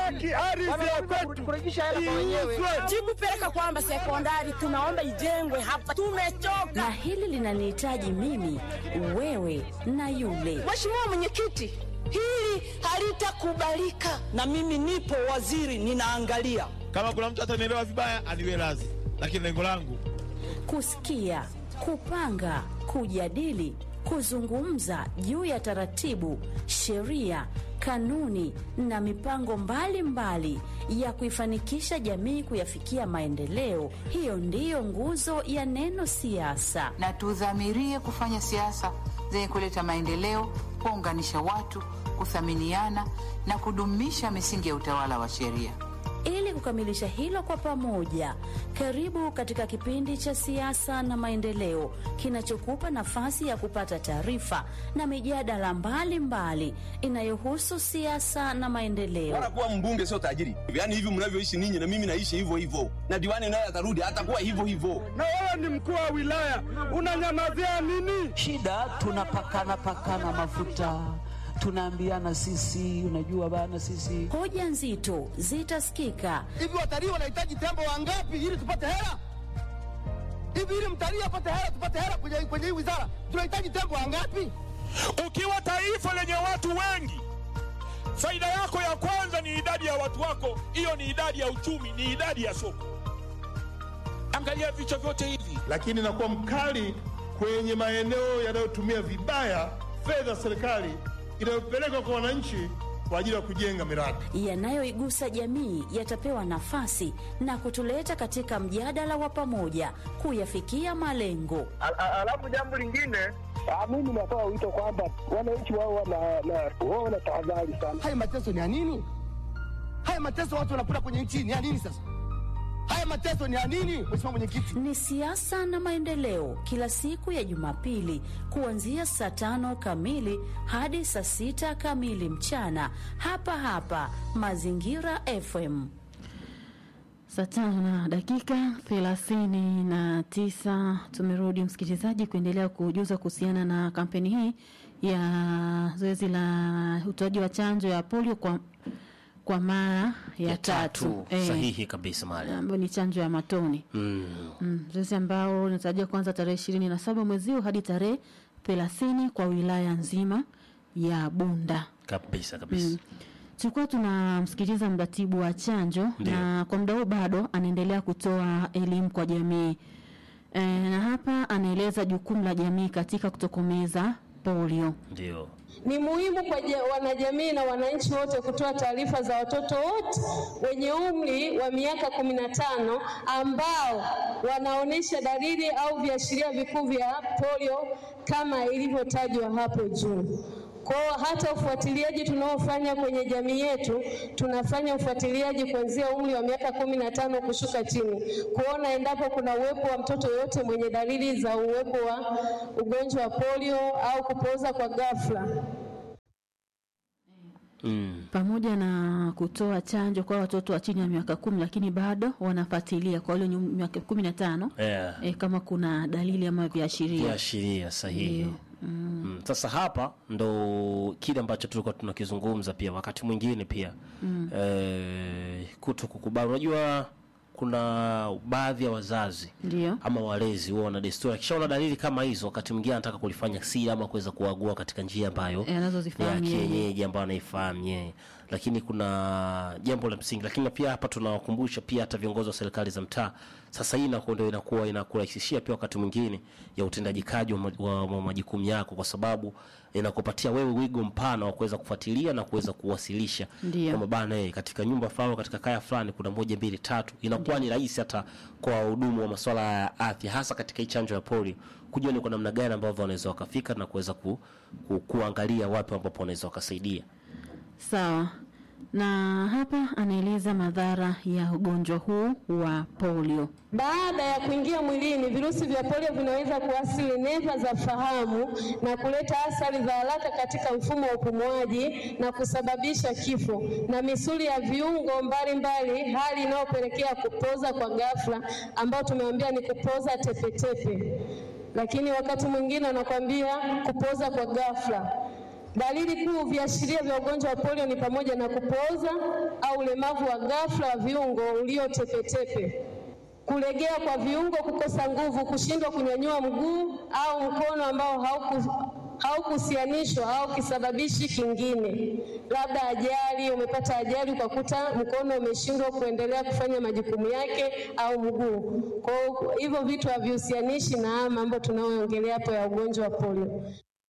Jikupeleka kwamba sekondari tunaomba ijengwe hapa, tumechoka. Na hili linanihitaji mimi, wewe na yule. Mheshimiwa Mwenyekiti, hili halitakubalika, na mimi nipo waziri, ninaangalia. Kama kuna mtu atanielewa vibaya, aniwe radhi, lakini lengo langu Kusikia, kupanga, kujadili, kuzungumza juu ya taratibu, sheria, kanuni na mipango mbalimbali mbali ya kuifanikisha jamii kuyafikia maendeleo. Hiyo ndiyo nguzo ya neno siasa. na tudhamirie kufanya siasa zenye kuleta maendeleo, kuunganisha watu, kuthaminiana na kudumisha misingi ya utawala wa sheria. Ili kukamilisha hilo kwa pamoja, karibu katika kipindi cha siasa na maendeleo kinachokupa nafasi ya kupata taarifa na mijadala mbalimbali inayohusu siasa na maendeleo. Bora kuwa mbunge sio tajiri. Yaani hivi mnavyoishi ninyi na mimi naishi hivyo hivyo. Na diwani naye atarudi atakuwa hivyo hivyo. na wewe ni mkuu wa wilaya unanyamazia nini? shida tunapakana pakana mafuta tunaambiana sisi unajua bana sisi Hoja nzito zitasikika Hivi watalii wanahitaji tembo wangapi ili tupate hela? Hivi ili mtalii apate hela, tupate hela kwenye kwenye hii wizara, tunahitaji tembo wangapi? ukiwa taifa lenye watu wengi, faida yako ya kwanza ni idadi ya watu wako. Hiyo ni idadi ya uchumi, ni idadi ya soko. Angalia vichwa vyote hivi. lakini nakuwa mkali kwenye maeneo yanayotumia vibaya fedha za serikali inayopelekwa kwa wananchi kwa ajili ya kujenga miradi. yanayoigusa jamii yatapewa nafasi na kutuleta katika mjadala wa pamoja kuyafikia malengo. Alafu jambo lingine, mimi natoa wito kwamba wananchi wao wao wana tahadhari sana. Haya mateso ni ya nini? Haya mateso watu wanapata kwenye nchi ni ya nini sasa? Haya mateso ni ya nini, Mheshimiwa Mwenyekiti? Ni siasa na maendeleo, kila siku ya Jumapili kuanzia saa tano kamili hadi saa sita kamili mchana, hapa hapa Mazingira FM. Saa tano na dakika thelathini na tisa tumerudi msikilizaji, kuendelea kujuza kuhusiana na kampeni hii ya zoezi la utoaji wa chanjo ya polio kwa, kwa mara ya, ya tatu, tatu Eh, sahihi kabisa mali ambayo ni chanjo ya matone mm. mm, zoezi ambao linatarajiwa kuanza tarehe ishirini na saba mwezi huu hadi tarehe thelathini kwa wilaya nzima ya Bunda. kabisa kabisa Mm. Tulikuwa tunamsikiliza mratibu wa chanjo Ndiyo. na kwa muda huu bado anaendelea kutoa elimu kwa jamii e, na hapa anaeleza jukumu la jamii katika kutokomeza polio. ndio Ni muhimu kwa ja- wanajamii na wananchi wote kutoa taarifa za watoto wote wenye umri wa miaka kumi na tano ambao wanaonyesha dalili au viashiria vikuu vya polio kama ilivyotajwa hapo juu. Kwa hiyo hata ufuatiliaji tunaofanya kwenye jamii yetu, tunafanya ufuatiliaji kuanzia umri wa miaka kumi na tano kushuka chini, kuona endapo kuna uwepo wa mtoto yoyote mwenye dalili za uwepo wa ugonjwa wa polio au kupooza kwa ghafla. mm. pamoja na kutoa chanjo kwa watoto wa chini ya miaka kumi, lakini bado wanafuatilia kwa wale wenye miaka kumi na tano yeah. e, kama kuna dalili ama viashiria viashiria sahihi Ndio. Mm, sasa hapa ndo kile ambacho tulikuwa tunakizungumza pia wakati mwingine pia Mm. eh, kuto kukubali. Unajua kuna baadhi ya wazazi ndio ama walezi huwa wana desturi, akishaona dalili kama hizo, wakati mwingine anataka kulifanya siri ama kuweza kuagua katika njia ambayo Eh, anazozifahamu ya yeye. kienyeji ambayo anaifahamu yeye, lakini kuna jambo la msingi. Lakini pia hapa tunawakumbusha pia hata viongozi wa serikali za mtaa, sasa hii inakuwa ndio inakuwa inakurahisishia pia wakati mwingine ya utendaji kazi wa, ma- wa, wa majukumu yako, kwa sababu inakupatia wewe wigo mpana wa kuweza kufuatilia na kuweza kuwasilisha Ndio. kwamba bana, eh, katika nyumba fulani, katika kaya fulani kuna moja mbili tatu. Inakuwa ni rahisi hata kwa wahudumu wa masuala ya afya, hasa katika hii chanjo ya polio, kujua ni kwa namna gani ambavyo wanaweza wakafika na kuweza ku, ku, kuangalia wapi ambapo wanaweza wakasaidia. sawa. Na hapa anaeleza madhara ya ugonjwa huu wa polio. Baada ya kuingia mwilini, virusi vya polio vinaweza kuathiri neva za fahamu na kuleta athari za haraka katika mfumo wa upumuaji na kusababisha kifo na misuli ya viungo mbalimbali, hali inayopelekea kupoza kwa ghafla, ambao tumeambia ni kupoza tepetepe, lakini wakati mwingine anakwambia kupoza kwa ghafla. Dalili kuu viashiria vya ugonjwa wa polio ni pamoja na kupooza au ulemavu wa ghafla wa viungo uliotepetepe kulegea kwa viungo, kukosa nguvu, kushindwa kunyanyua mguu au mkono ambao hauku haukuhusianishwa au kisababishi kingine, labda ajali, umepata ajali ukakuta mkono umeshindwa kuendelea kufanya majukumu yake au mguu. Kwa hiyo hivyo vitu havihusanishi na haya mambo tunayoongelea hapo ya ugonjwa wa polio.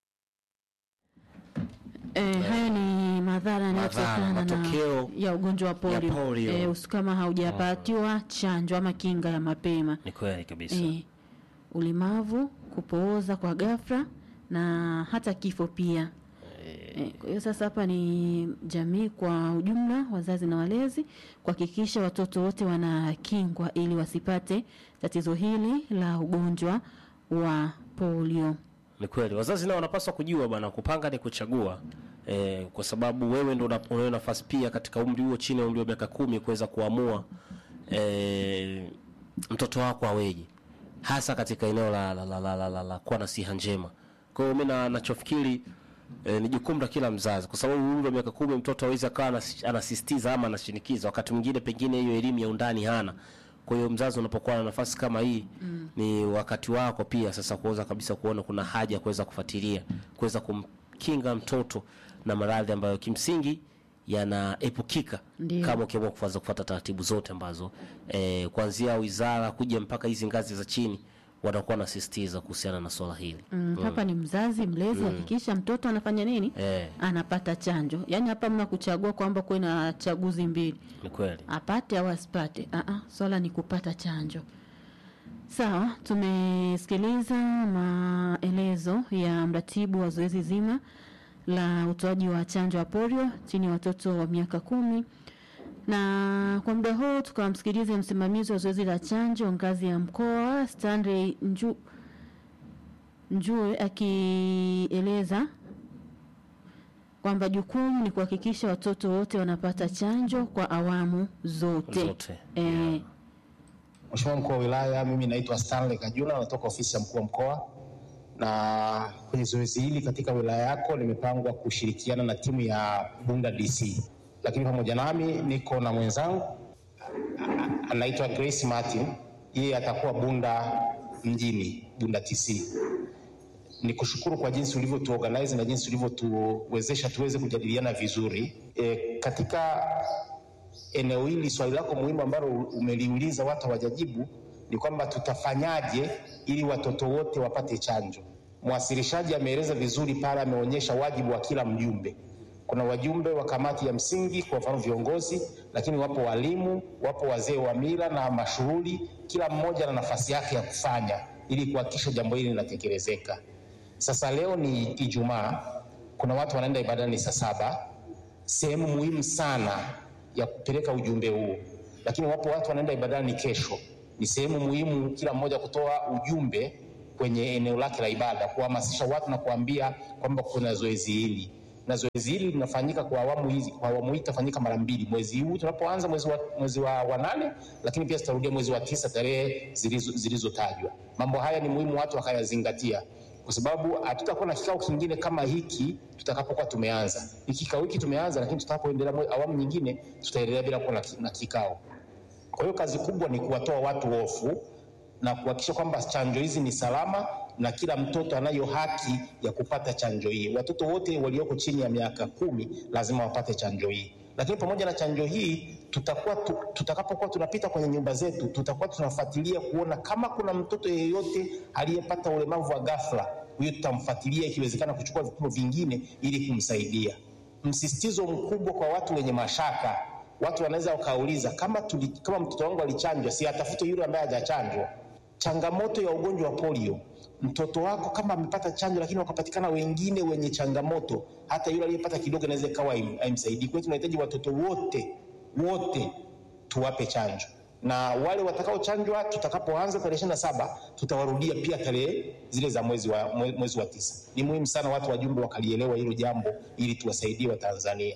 E, haya ni madhara yanayotokana na matokeo ya ugonjwa wa polio, polio. E, usi- kama haujapatiwa chanjo ama kinga ya mapema Ni kweli kabisa. e, ulemavu, kupooza kwa ghafla na hata kifo pia. E, kwa hiyo sasa hapa ni jamii kwa ujumla, wazazi na walezi kuhakikisha watoto wote wanakingwa ili wasipate tatizo hili la ugonjwa wa polio. Ni kweli wazazi nao wanapaswa kujua bwana, kupanga ni kuchagua e, kwa sababu wewe ndo una- unayo nafasi pia katika umri huo, chini ya umri wa miaka kumi, kuweza kuamua e, mtoto wako aweje, hasa katika eneo la, la, la, la, la, la, la kuwa na siha njema. Kwa hiyo mi na- nachofikiri e, ni jukumu la kila mzazi, kwa sababu umri wa miaka kumi mtoto awezi akawa anas- anasisitiza ama anashinikiza, wakati mwingine pengine hiyo elimu ya undani hana. Kwa hiyo mzazi unapokuwa na nafasi kama hii Mm. ni wakati wako pia sasa kuweza kabisa kuona kuna haja ya kuweza kufuatilia kuweza kumkinga mtoto na maradhi ambayo kimsingi yanaepukika Ndio. kama ukiamua kuanza kufuata taratibu zote ambazo eh, kuanzia wizara kuja mpaka hizi ngazi za chini wanakuwa wanasisitiza kuhusiana na swala hili Mm, hapa ni mzazi mlezi, hakikisha mtoto anafanya nini? eh, Anapata chanjo. Yaani hapa mna kuchagua kwamba kuwe na chaguzi mbili, ni kweli apate au asipate. Ah, swala ni kupata chanjo. Sawa, tumesikiliza maelezo ya mratibu wa zoezi zima la utoaji wa chanjo ya polio chini ya watoto wa miaka kumi na kwa muda huu tukamsikilize msimamizi wa zoezi la chanjo ngazi ya mkoa Stanley Nju, Njue akieleza kwamba jukumu ni kuhakikisha watoto wote wanapata chanjo kwa awamu zote, Zote, Eh, Mheshimiwa mkuu wa wilaya, mimi naitwa Stanley Kajuna, natoka ofisi ya mkuu wa mkoa, na kwenye zoezi hili katika wilaya yako limepangwa kushirikiana na timu ya Bunda DC, lakini pamoja nami niko na mwenzangu a- anaitwa Grace Martin, yeye atakuwa Bunda mjini, Bunda TC. Ni kushukuru kwa jinsi ulivyotuorganize na jinsi ulivyotuwezesha tuweze kujadiliana vizuri e, katika eneo hili swali lako muhimu ambalo umeliuliza watu hawajajibu ni kwamba tutafanyaje ili watoto wote wapate chanjo. Mwasilishaji ameeleza vizuri pale, ameonyesha wajibu wa kila mjumbe. Kuna wajumbe wa kamati ya msingi, kwa mfano viongozi, lakini wapo walimu, wapo wazee wa mila na mashughuli. Kila mmoja na nafasi yake ya kufanya ili kuhakikisha jambo hili linatekelezeka. Sasa leo ni Ijumaa, kuna watu wanaenda ibadani saa saba sehemu muhimu sana ya kupeleka ujumbe huu, lakini wapo watu wanaenda ibadani kesho. Ni sehemu muhimu kila mmoja kutoa ujumbe kwenye eneo lake la ibada, kuhamasisha watu na kuambia kwamba kuna zoezi hili na zoezi hili linafanyika kwa awamu hizi. Kwa awamu hii itafanyika mara mbili, mwezi huu tunapoanza mwezi wa, mwezi wa, wa nane, lakini pia tutarudia mwezi wa tisa tarehe zilizo- zilizotajwa. Mambo haya ni muhimu watu wakayazingatia kwa sababu hatutakuwa na kikao kingine kama hiki tutakapokuwa tumeanza. Hiki kikao hiki tumeanza, lakini tutakapoendelea mwe- awamu nyingine tutaendelea bila kuwa na ki- na kikao. Kwa hiyo kazi kubwa ni kuwatoa watu hofu na kuhakikisha kwamba chanjo hizi ni salama na kila mtoto anayo haki ya kupata chanjo hii. Watoto wote walioko chini ya miaka kumi lazima wapate chanjo hii. Lakini pamoja na chanjo hii tutakuwa tu, tutakapokuwa tunapita kwenye nyumba zetu tutakuwa tunafuatilia kuona kama kuna mtoto yeyote aliyepata ulemavu wa ghafla, huyo tutamfuatilia, ikiwezekana kuchukua vipimo vingine ili kumsaidia. Msisitizo mkubwa kwa watu wenye mashaka, watu wanaweza wakauliza kama, tuli, kama mtoto wangu alichanjwa, si atafute yule ambaye hajachanjwa. Changamoto ya ugonjwa wa polio, mtoto wako kama amepata chanjo, lakini wakapatikana wengine wenye changamoto, hata yule aliyepata kidogo inaweza ikawa haim- haimsaidii. Kwa hiyo tunahitaji watoto wote wote tuwape chanjo, na wale watakaochanjwa tutakapoanza tarehe ishirini na saba tutawarudia pia tarehe zile za mwezi wa, mwe- mwezi wa tisa. Ni muhimu sana watu wajumbe wakalielewa hilo jambo ili tuwasaidie Watanzania.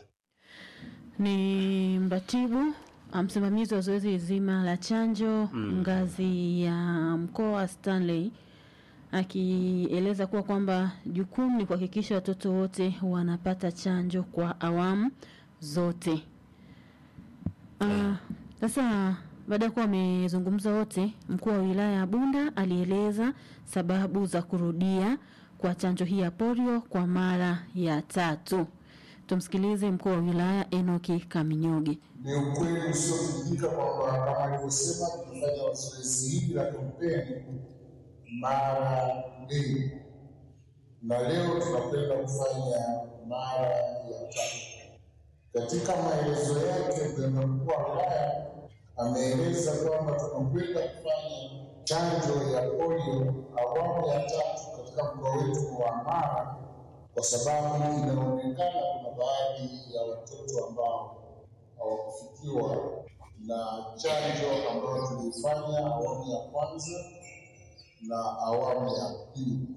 ni mratibu ah, msimamizi wa zoezi zima la chanjo ngazi ya mkoa Stanley akieleza kuwa kwamba jukumu ni kuhakikisha watoto wote wanapata chanjo kwa awamu zote. Ah, Sasa baada ya kuwa wamezungumza wote, mkuu wa wilaya ya Bunda alieleza sababu za kurudia kwa chanjo hii ya polio kwa mara ya tatu. Tumsikilize mkuu wa wilaya Enoki Kaminyoge. Ni ukweli usiopingika kwamba kama alivyosema, tumefanya zoezi hili la kampeni mara mbili, na leo tunakwenda kufanya mara ya tatu. Katika maelezo yake, mganga mkuu wa wilaya ameeleza kwamba tunakwenda kufanya chanjo ya polio awamu ya tatu katika mkoa wetu wa Mara kwa sababu inaonekana kuna baadhi ya watoto ambao hawakufikiwa na chanjo ambayo tuliifanya awamu ya kwanza na awamu ya pili,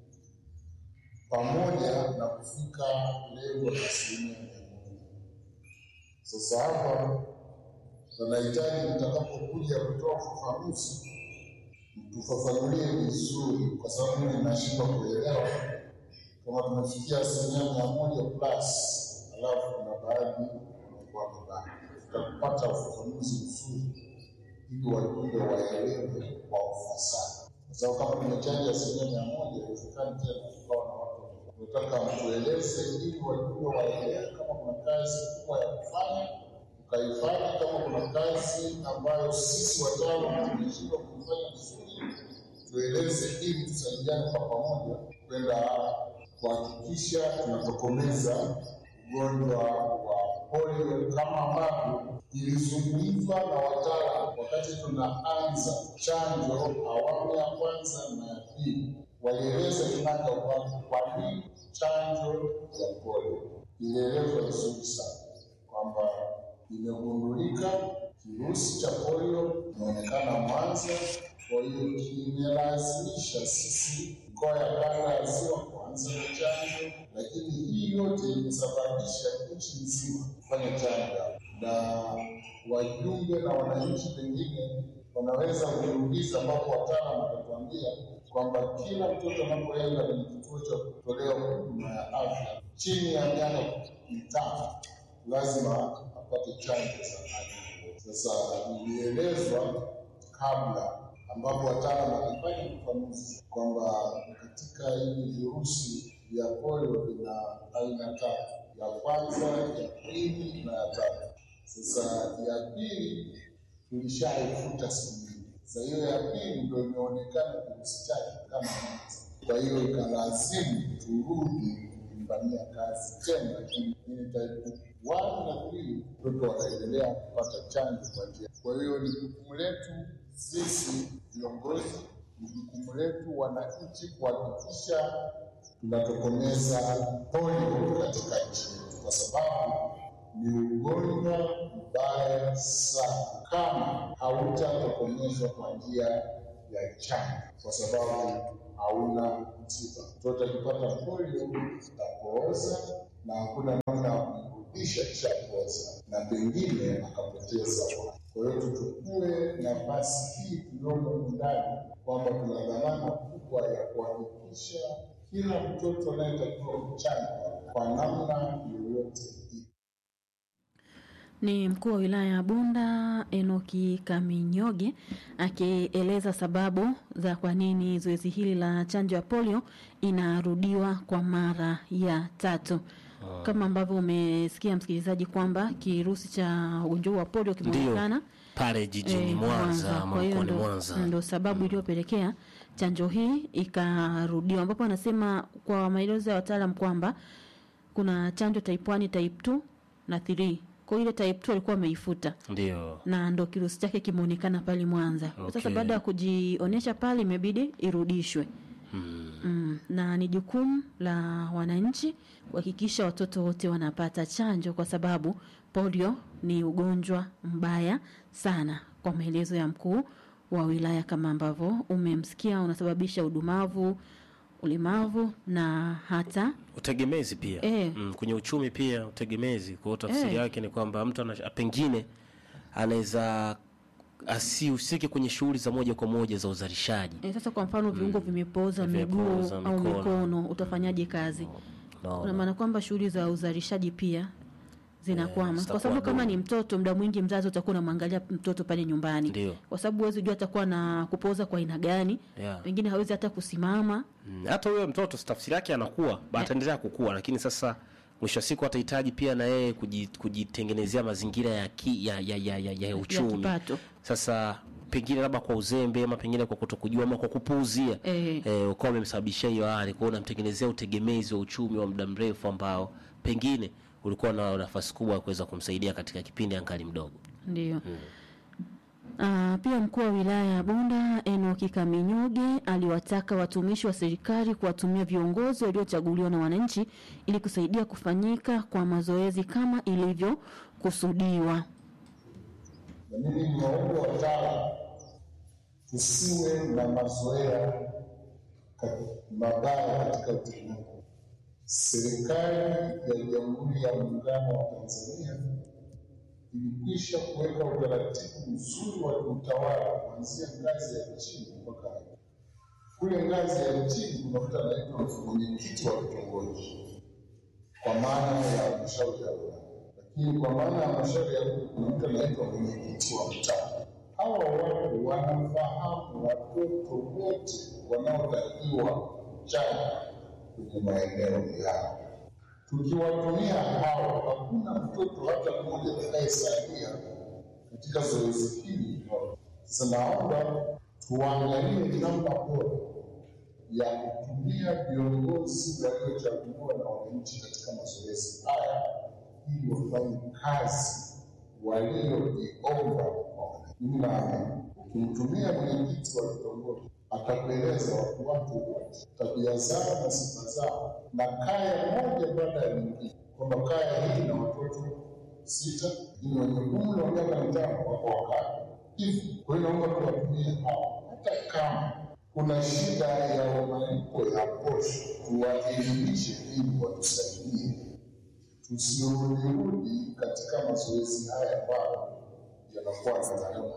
pamoja na kufika lengo la asilimia mia moja. Sasa hapa tunahitaji mtakapokuja kutoa ufafanuzi, mtufafanulie vizuri, kwa sababu mimi nashindwa kuelewa kama tumefikia asilimia mia moja plus, alafu kuna baadhi wamekuwa vibaya. Tutakupata ufafanuzi mzuri ili wajumbe waelewe kwa ufasaha, kwa sababu kama tumechanja asilimia mia moja iwezekani tena tukawa na watu tunataka mtueleze ili wajumbe waelewe kama kuna kazi kubwa ya kufanya tukaifanya, kama kuna kazi ambayo sisi wataalamu tumeshindwa kuifanya vizuri tueleze ili tusaidiane kwa pamoja kwenda kuhakikisha tunatokomeza ugonjwa wa polio kama ambavyo ilizungumzwa na wataalam wakati tunaanza chanjo awamu ya kwanza na ya pili. Walieleza kinaga ubaga kwa nini chanjo ya polio. Ilielezwa vizuri sana kwamba imegundulika kirusi cha polio imeonekana Mwanza, kwa hiyo kimelazimisha sisi mikoa ya kanda ya ziwa kuanza na chanjo, lakini hii yote imesababisha nchi nzima kufanya chanjo, na wajumbe na wananchi pengine wanaweza kujiuliza, ambapo wataalamu watatuambia kwamba kila mtoto anapoenda kwenye kituo cha kutolea huduma ya afya chini ya miaka mitano lazima apate chanjo za aina. Sasa ilielezwa kabla ambapo wataalamu walifanya ufafanuzi kwamba katika hivi virusi vya polio vina aina tatu, ya kwanza, ya pili na ya tatu. Sasa ya pili tulishaifuta siku nyingi, sasa hiyo ya pili ndio imeonekana kirusi chake kama mwanzo. Kwa hiyo ikalazimu turudi kufanyia kazi tena, lakini type one na three watoto wataendelea kupata chanjo kwa njia. Kwa hiyo ni jukumu letu sisi viongozi, ni jukumu letu wananchi kuhakikisha tunatokomeza polio katika nchi yetu, kwa sababu ni ugonjwa mbaya sana kama hautatokomezwa kwa njia ya chanjo, kwa sababu hauna tiba. Mtoto akipata polio atapooza na hakuna namna ya kumrudisha kishapooza, na pengine akapoteza uhai. Kwa hiyo tuchukue nafasi hii tuliomo ndani kwamba tuna dhamana kubwa ya kuhakikisha kila mtoto anayetakiwa kuchanjwa kwa namna yoyote Ni mkuu wa wilaya ya Bunda Enoki Kaminyoge akieleza sababu za kwa nini zoezi hili la chanjo ya polio inarudiwa kwa mara ya tatu. Kama ambavyo umesikia msikilizaji, kwamba kirusi cha ugonjwa huu wa polio kimeonekana pale jijini eh, Mwanza ama Kwa hiyo mkoani ndo, Mwanza. ndo sababu iliyopelekea chanjo hii ikarudiwa, ambapo anasema kwa maelezo ya wataalam kwamba kuna chanjo type 1, type 2 na 3. Kwa hiyo ile type 2 alikuwa ameifuta Ndio. na ndo kirusi chake kimeonekana pale Mwanza. Sasa Okay. baada ya kujionyesha pale imebidi irudishwe. Mm, na ni jukumu la wananchi kuhakikisha watoto wote wanapata chanjo kwa sababu polio ni ugonjwa mbaya sana, kwa maelezo ya mkuu wa wilaya kama ambavyo umemsikia, unasababisha udumavu, ulemavu na hata utegemezi pia Eh. mm, kwenye uchumi pia utegemezi. Kwa hiyo tafsiri Eh. yake ni kwamba mtu ana, pengine anaweza asihusike kwenye shughuli za moja kwa moja za uzalishaji. e, sasa kwa mfano viungo vimepooza miguu Vimepooza, au mikono. mikono, utafanyaje kazi? Naona. Una maana kwamba shughuli za uzalishaji pia zinakwama kwa zitakuwa sababu kama duni. ni mtoto, muda mwingi mzazi utakuwa unamwangalia mtoto pale nyumbani, Ndio. kwa sababu huwezi jua atakuwa na kupooza kwa aina gani, Yeah. pengine hawezi hata kusimama. Mm, hata huyo mtoto tafsiri yake anakuwa ataendelea kukua, lakini sasa mwisho wa siku atahitaji pia na yeye kuji- kujitengenezea mazingira ya, ki, ya, ya, ya, ya, ya uchumi. kipato. Sasa pengine labda kwa uzembe ama pengine kwa kutokujua ama kwa kupuuzia Eh. eh, ukawa umemsababishia hiyo hali, kwa hiyo unamtengenezea utegemezi wa uchumi wa muda mrefu ambao pengine ulikuwa na nafasi kubwa ya kuweza kumsaidia katika kipindi angali mdogo. Ndio. Ah, pia mkuu wa wilaya ya Bunda Enoki Kaminyuge aliwataka watumishi wa serikali kuwatumia viongozi waliochaguliwa na wananchi ili kusaidia kufanyika kwa mazoezi kama ilivyokusudiwa. na mimi niwaombe wataalamu tusiwe na mazoea ka- mabaya katika utendaji. Serikali ya Jamhuri ya Muungano wa Tanzania ilikwisha kuweka utaratibu mzuri wa utawala kuanzia ngazi ya chini mpaka juu. Kule ngazi ya chini kuna mtu anaitwa mwenyekiti wa kitongoji kwa maana ya halmashauri ya wilaya, lakini kwa maana ya halmashauri ya wilaya kuna mtu anaitwa mwenyekiti wa mtaa. Hawa watu wanafahamu watoto wote wanaotakiwa chanja kwenye maeneo yao. Tukiwatumia hao, hakuna mtoto hata mmoja atakayesalia katika zoezi hili. Sasa naomba tuangalie namna bora ya kutumia viongozi waliochaguliwa na wananchi katika mazoezi haya ili wafanye kazi walioiomba kwa wananchi. Mimi naamini ukimtumia mwenyekiti wa kitongoji atakueleza watu wake wote tabia zao na sifa zao, na kaya moja baada ya nyingine, kwamba kaya hii na watoto sita, lakini wenye umri wa miaka mitano wako wakaya hivi. Kwa hiyo naomba tuwatumie hao, hata kama kuna shida ya malipo ya posho, tuwaelimishe ili watusaidie, tusirudirudi katika mazoezi haya ambayo yanakuwa na gharama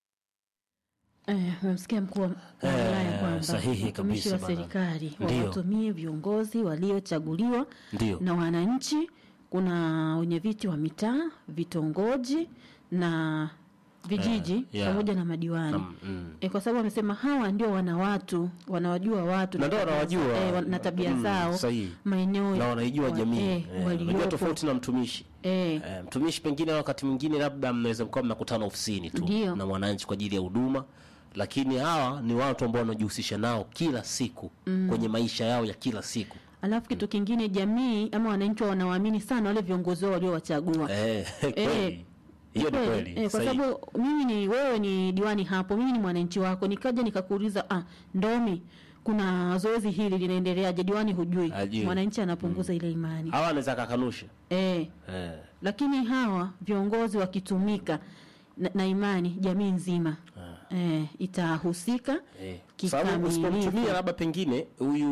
Eh, umemsikia mkuu wa wa Eh, wilaya kwamba sahihi watumishi wa kabisa bana. serikali Ndio. wawatumie viongozi waliochaguliwa Ndio. na wananchi. Kuna wenye viti wa mitaa, vitongoji na vijiji Eh, yeah. pamoja na madiwani Nam- mm. e, kwa sababu amesema hawa ndio wana watu wanawajua watu Na ndio tabia wanawajua. za- eh, wa- na tabia Mm, zao sahihi. maeneo na wanaijua wa- jamii eh, Eh, unajua waliopo. tofauti na mtumishi eh, Eh, mtumishi pengine wakati mwingine labda mnaweza mkawa mnakutana ofisini tu Ndio. na mwananchi kwa ajili ya huduma lakini hawa ni watu ambao wanajihusisha nao kila siku Mm. kwenye maisha yao ya kila siku alafu kitu kingine jamii ama wananchi wanawaamini sana wale viongozi wao waliowachagua eh, kweli hiyo ni kweli Eh, kwa sahihi. sababu mimi ni wewe ni diwani hapo, mimi ni mwananchi wako, nikaja nikakuuliza, ah, Ndomi, kuna zoezi hili linaendeleaje? Diwani hujui, Hajui. mwananchi anapunguza ile imani hawa anaweza akakanusha eh, eh. lakini hawa viongozi wakitumika na, na imani, jamii nzima eh, itahusika Eh, sababu kikamilifu. usipomtumia labda pengine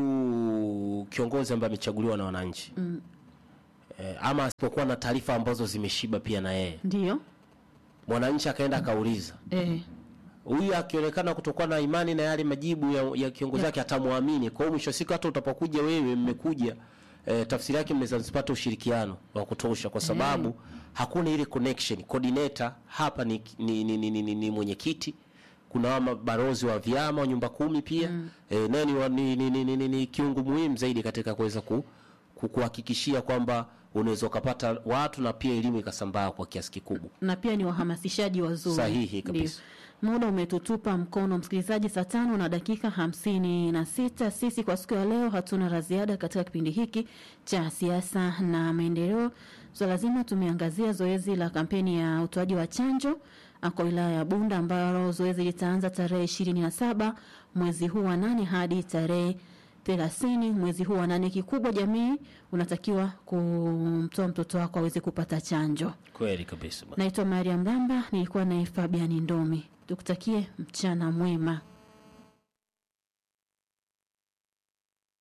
huyu kiongozi ambaye amechaguliwa na wananchi Mm, eh, ama asipokuwa na taarifa ambazo zimeshiba pia na yeye ndio mwananchi akaenda akauliza eh, huyu akionekana kutokuwa na imani na yale majibu ya, ya kiongozi wake atamwamini. Kwa hiyo mwisho wa siku hata utapokuja wewe mmekuja e, tafsiri yake mnaweza msipate ushirikiano wa kutosha, kwa sababu hakuna ile connection. Coordinator hapa ni, ni, ni, ni, ni, ni, ni mwenyekiti kuna wa mabarozi wa vyama wa nyumba kumi pia mm. e, naye ni, wa- ni, ni, ni, ni, ni, ni kiungo muhimu zaidi katika kuweza ku, ku, kuhakikishia kwamba unaweza ukapata watu na pia elimu ikasambaa kwa kiasi kikubwa. na pia ni wahamasishaji wazuri. Sahihi kabisa. Ndio. Muda umetutupa mkono, msikilizaji, saa tano na dakika hamsini na sita. Sisi kwa siku ya leo hatuna la ziada katika kipindi hiki cha siasa na maendeleo. Swala so zima tumeangazia zoezi la kampeni ya utoaji wa chanjo ah, kwa wilaya ya Bunda ambalo zoezi litaanza tarehe ishirini na saba mwezi huu wa nane hadi tarehe thelathini mwezi huu wa nane. Kikubwa jamii unatakiwa kumtoa mtoto wako aweze kupata chanjo. Kweli kabisa bwana. Naitwa Maria Mramba, nilikuwa naye Fabian Ndomi. Tukutakie mchana mwema.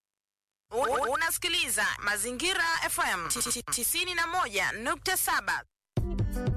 U- Unasikiliza Mazingira FM 91.7.